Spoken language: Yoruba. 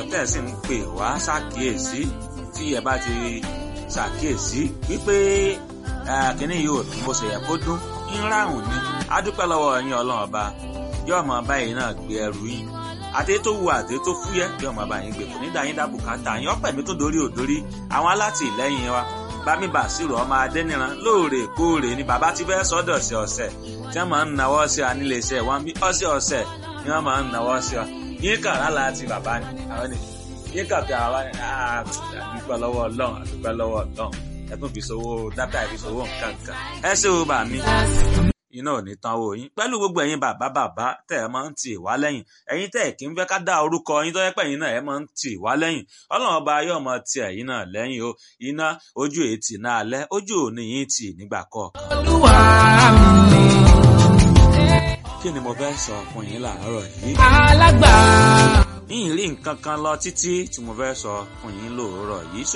tẹ̀ sì ń pè wá ṣàkíyèsí tí ẹ bá ti ṣàkíyèsí wípé kínní yìí ò bó ṣe yẹ kó dún ń ráhùn ni a dúpẹ́ lọ́wọ́ yín ọlọ́run ọba yóò mọ báyìí náà gbé ẹrù yín àti tó wu àti tó fúyẹ́ yóò mọ báyìí gbé kò ní dá yín dá bùkátà yín ọpẹ́ mi tó dorí òdorí àwọn alátìlẹ́yìn wa bámi bàṣírò ọmọ adẹniran lóòrèkóòrè ni bàbá ti fẹ́ sọ́dọ̀ sí ọ̀sẹ̀ tí wọ́n máa ń nawọ́ sí wa nílé iṣẹ́ wọn bí ọ̀sẹ̀ ọ̀sẹ̀ ni wọ́n máa ń nawọ́ sí wa yín kà lálàá ti bàbá ni àwọn ni yín kà bí àwa ni àdúpẹ́ lọ́wọ́ ọlọ́run àdúpẹ́ lọ́wọ́ ọlọ́run ẹ tún fi sowó dátà ẹ fi sowó nǹkan kan ẹ ṣe o bà mí iná ò ní tán owó yín pẹ̀lú gbogbo ẹ̀yin bàbá bàbá tẹ̀ ẹ máa ń tì wá lẹ́yìn ẹ̀yin tẹ̀ kí ń fẹ́ ká dá orúkọ yín tó yẹ pé ẹ̀yin náà ẹ máa ń tì wá lẹ́yìn ọlọ́run ọba yóò máa ti ẹ̀yin náà lẹ́yìn o iná ojú ètì náà alẹ́ ojú òní yín tì nígbà kọ̀ọ̀kan. olúwa mi. kí ni mo fẹ́ sọ fún yín láàárọ̀ yìí. alágbà. yín rí nǹkan kan lọ títí tí mo fẹ́ sọ fún yín lóòrọ̀ yìí